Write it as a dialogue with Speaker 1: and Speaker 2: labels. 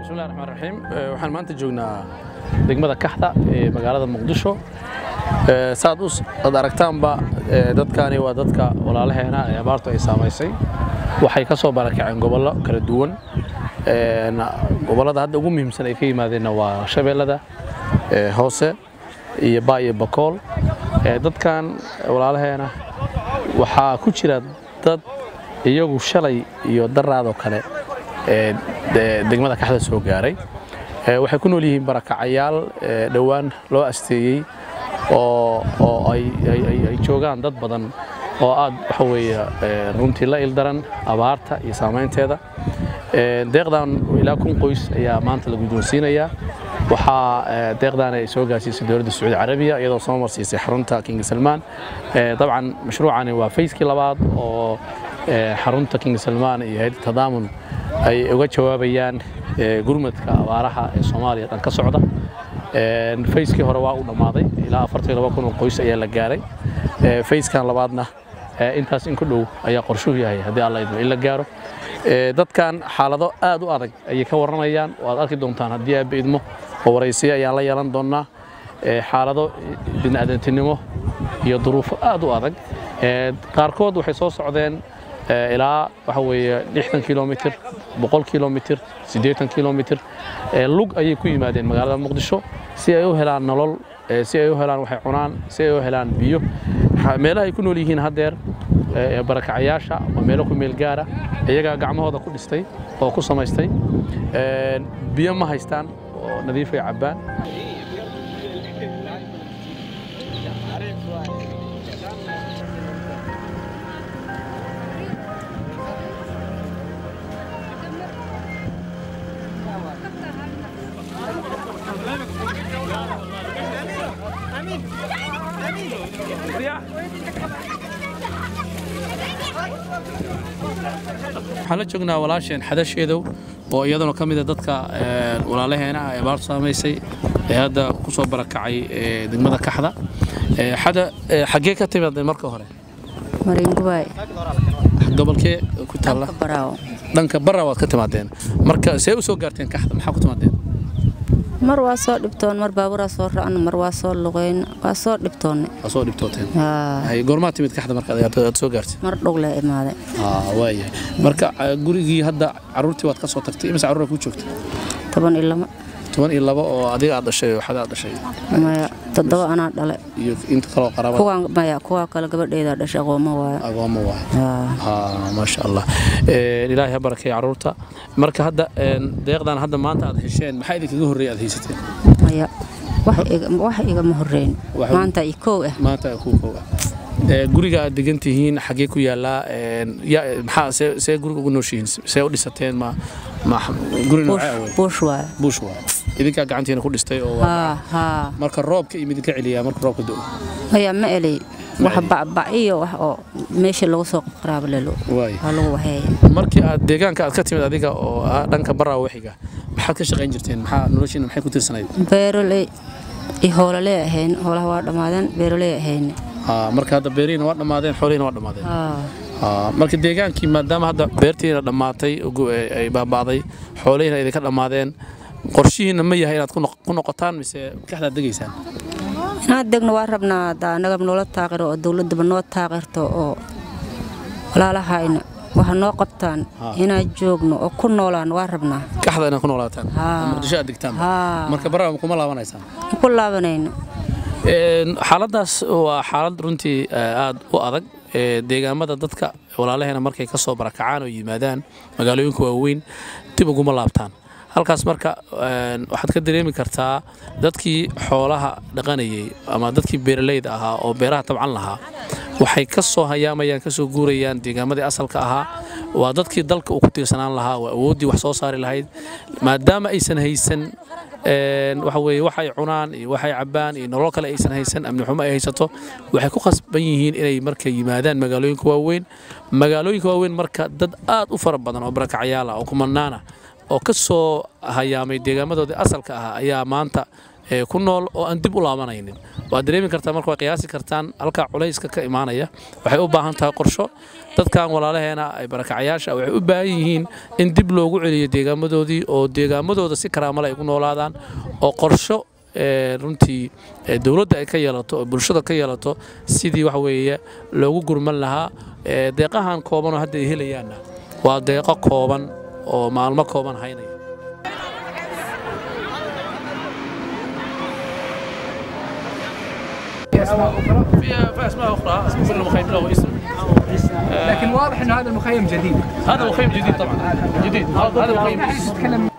Speaker 1: bismillahi raxmaan raxiim waxaan maanta joognaa degmada kaxda ee magaalada muqdisho saad ad aragtaanba dadkani waa dadka walaalaheena ee abaartu ay saamaysay waxay ka soo barakaceen gobollo kala duwan gobollada hadda ugu muhiimsan ay ka yimaadeenna waa shabeellada hoose iyo baa iyo bakool dadkan walaalaheena waxaa ku jira dad iyagu shalay iyo daraadoo kale degmada kaxda soo gaaray waxay ku nool yihiin barakacayaal dhowaan loo asteeyey oo ay joogaan dad badan oo aad waxa weeye runtii la ildaran abaarta iyo saamaynteeda deeqdan ilaa kun qoys ayaa maanta la guddoonsiinayaa waxaa deeqdan ay soo gaarsiisay dowladda sacuudi carabiya iyadoo soo marsiisay xarunta king salmaan dabcan mashruucani waa fayskii labaad oo xarunta king salmaan iyo hayadda tadaamun ay uga jawaabayaan gurmadka abaaraha ee soomaaliya dhan ka socda fayskii hore waa uu dhammaaday ilaa afartan laba kun oo qoys ayaa la gaaray fayskan labaadna intaas in ku dhow ayaa qorshuhu yahay haddii alla idmo in la gaaro dadkan xaalado aad u adag ayay ka warramayaan oo aad arki doontaan haddii aabba idmo oo waraysiyo ayaan la yeelan doonnaa xaalado bini'aadantinimo iyo duruufo aad u adag qaarkood waxay soo socdeen ilaa waxa weeye lixdan kilomitir boqol kilomitir siddeetan kilomitir lug ayay ku yimaadeen magaalada muqdisho si ay u helaan nolol si ay u helaan waxay cunaan si ay u helaan biyo meelaha ay ku nool yihiin haddeer barakacayaasha waa meelo ku meel gaara iyagaa gacmahooda ku dhistay oo ku samaystay biyo ma haystaan oo nadiifay cabbaan waxaan la joognaa walaasheen xadasheedow oo iyaduna ka mida dadka walaalaheena ah ee abaartu saamaysay ee hadda ku soo barakacay degmada kaxda xada xaggee ka timaadeen marka hore
Speaker 2: maringubaay
Speaker 1: gobolkee ku taalla
Speaker 2: baraawo
Speaker 1: dhanka barra waad ka timaadeen marka see u soo gaarteen kaxda maxaa ku timaadeen
Speaker 2: mar waa soo dhibtoon mar baaburaa soo ra'an mar waa soo luqayn waa soo dhibtoonne
Speaker 1: waa soo dhibtooteen
Speaker 2: Haa,
Speaker 1: hay goormaa timid kaxda marka aad soo gaartay
Speaker 2: mar dhugle imaaday
Speaker 1: waayahay marka gurigii hadda caruurtii waad ka soo tagtay imise carruura ku joogta
Speaker 2: toban iyo lama
Speaker 1: toban iyo laba oo adiga aad dhashay oo xada aad dhashay
Speaker 2: maya toddoba anaa dhale
Speaker 1: iyo inta kaloo qaraabada
Speaker 2: kuwaan maya kuwaa kale gabadheedaa dhashay aqooma waayo
Speaker 1: agooma waay
Speaker 2: Haa,
Speaker 1: haa maasha allah Een, ilaahay ha barakeeyo carruurta marka hadda een, deeqdan hadda maanta aad hesheen maxaa idinkaga horreeyay aad haysateen
Speaker 2: maya wax iga- wax igama horreyn
Speaker 1: Wax-
Speaker 2: maanta i kow ah
Speaker 1: maanta ku kow ah Ee, guriga aad degan tihiin xaggee ku yaallaa Een, ya- maxaa see see guriga ugu nooshihiin see u dhisateen ma ma guri
Speaker 2: buush
Speaker 1: noocee wey
Speaker 2: buush waayo
Speaker 1: buush waa idinkaa gacantiina ku dhistay oo waa-
Speaker 2: haa haa
Speaker 1: marka roobka iyo idinka celiyaa marka roobka do
Speaker 2: maya ma eley wax bacbac iyo wax oo meesha lagu soo qaraabo lelo
Speaker 1: waay
Speaker 2: waa lagu waxeeya
Speaker 1: markii aad deegaanka aad ka timid adiga oo ah dhanka barraa waxiga maxaad ka shaqayn jirteen maxaa noloshiina maxay ku tirsanayd
Speaker 2: beeroley iyo hoolaley ahayn hoolaha waa dhammaadeen beeroley ahayn
Speaker 1: Haa, marka hadda beerihiina waa dhammaadeen xoolihiina waa dhammaadeen
Speaker 2: haa
Speaker 1: Haa, marka deegaankii maadaama hadda beertiina dhammaatay ugu- ay ay baaba'day xoolihiina idinka dhammaadeen qorshihiina ma yahay inaad ku noq- ku noqotaan mise kaxdaad degaysaan
Speaker 2: inaad degno waa rabnaa hadda annaga noola taaqiro oo dowladdaba noo taaqirto oo walaalahayna waxa noo qabtaan
Speaker 1: Haa.
Speaker 2: inaan joogno oo ku noolaan waa rabnaa
Speaker 1: kaxda inaad ku noolaataan
Speaker 2: Haa.
Speaker 1: muqdisho aad degtaan
Speaker 2: haa
Speaker 1: marka barraa kuma laabanaysaan
Speaker 2: ma ku laabanayno
Speaker 1: Een, xaaladdaas waa xaalad runtii eh, aad u adag ee deegaamada dadka walaalaheena markay ka soo barakacaan oo yimaadaan magaalooyinka waaweyn dib uguma laabtaan halkaas marka een, waxaad ka dareemi kartaa dadkii xoolaha dhaqanayay ama dadkii beeralayda ahaa oo beeraha tabcan lahaa waxay ka soo hayaamayaan ka soo guurayaan deegaamadii asalka ahaa waa dadkii dalka uu ku tiirsanaan lahaa waa awooddii wax soo saari lahayd maadaama aysan haysan een, waxa weeye waxay cunaan iyo waxay cabbaan iyo nolol kale aysan haysan amni xumo ay haysato waxay ku khasban yihiin inay marka yimaadaan magaalooyinka waaweyn magaalooyinka waaweyn marka dad aad u fara badan oo barakacyaal ah oo kumanaana oo ka soo hayaamay deegaamadoodii asalka ah ayaa maanta ku nool oo aan dib u laabanaynin waad dareemi kartaa marka waa qiyaasi kartaan halkaa culayska ka imaanaya waxay u baahan tahay qorsho dadkan walaalaheena ay barakacayaasha waxay u baahan yihiin in dib loogu celiyo deegaamadoodii oo deegaamadooda si karaamale ay ku noolaadaan oo qorsho runtii dowladda ay ka yeelato oo bulshada ka yeelato sidii wax weeye loogu gurman lahaa deeqahan koobanoo hadda ay helayaanna waa deeqo kooban oo maalmo kooban haynaya في اسماء اخرى كل مخيم له اسم
Speaker 3: لكن واضح انه هذا المخيم جديد
Speaker 1: هذا مخيم جديد طبعا جديد هذا مخيم